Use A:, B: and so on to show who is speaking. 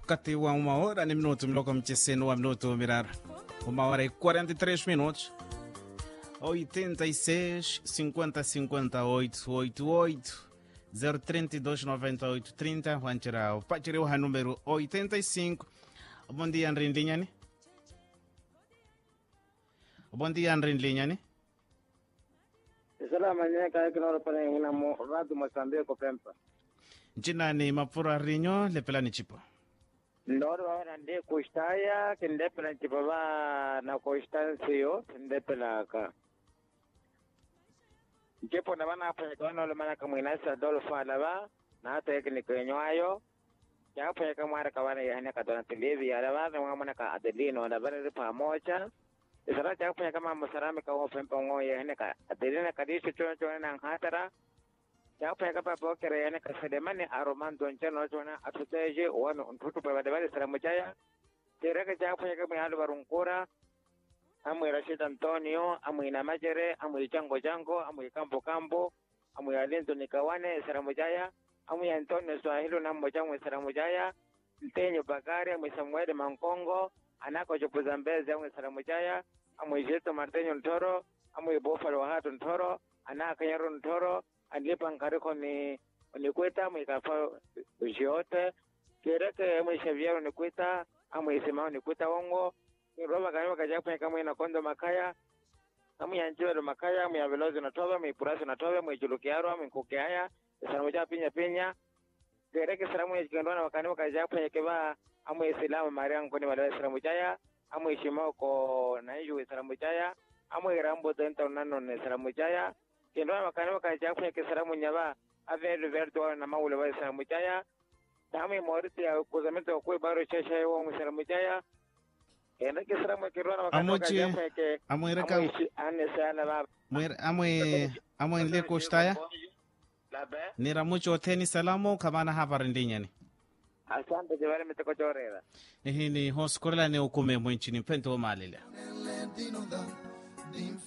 A: wakati wa uma hora ni minuto miloko mcheseno wa minuto mirara uma hora e 43 minutos 86 50 58 88 032 98 30 wanchirao pachiriwa ha número 85 bom dia nrindlinyani bom dia nrindlinyani
B: Salama nyeka kinoro pale ina mo radu Mozambique pempa.
A: nchinani mapfura rinyo lepelani chipo
B: Ndoro wana ndi kushtaya kindepela nchipava na kushtansiyo kindepela ka. Nchipo na bana hapa kwa nolo mana kama inasa dolo fala ba na hata yake ni kwenywayo. Ya hapa yake mara kawana ya hana katona televi ya la na mwana ka adelino na bana ripa moja. Isara cha hapa kama musarame ka ho pempa ngoye hana ka adelina kadisho chona chona na hatara. ya fa ka papa kere yana ka sedemane aroman don chano chona atuteje wano ntutu pa badabale sara mujaya tere ka ja fa ka mi halu barunkura amu Rashid Antonio amu ina majere amu jango jango amu kambo kambo amu alenzo nikawane sara mujaya amu ya Antonio Swahili na mojango sara mujaya mtenyo Bakari amu Samuel Mankongo anako chopuza mbeze amu sara mujaya amu Jeto Martenyo Ntoro amu Bofalo Hatu Ntoro anaka Nyaro Ntoro alipa nkariko ni ni kweta mwikafa jiote kereke mwe Xavier ni kweta amwe isimao ni kweta wongo ni roba kanywa kajapo kama ina kondo makaya amu ya njiwa makaya amu ya velozi na toba mwe purasi na toba mwe julukiaro amu nkuke haya salamu ja pinya pinya kereke salamu ya kikandwana wakani kajapo keba amu isilamu maria nkoni wala salamu jaya amu ishimao ko naiju salamu jaya amu irambo tenta unano ne salamu jaya kendo makani wakaja kwenye kisaramu nyaba avelu verdo na maule wa salamu jaya dami moriti ya kuzamito kwa baro chasha yo mu salamu jaya kendo kisaramu kirona makani
A: Amochi-
B: wakaja kwenye
A: amwireka
B: ane sana baba
A: Mwir- amwe amwe nle koshtaya
B: labe
A: nira mucho teni salamu kamana hapa rindinyani
B: asante jabale mitoko chorera
A: ihini hoskorela ne ukume mwenchini pento malile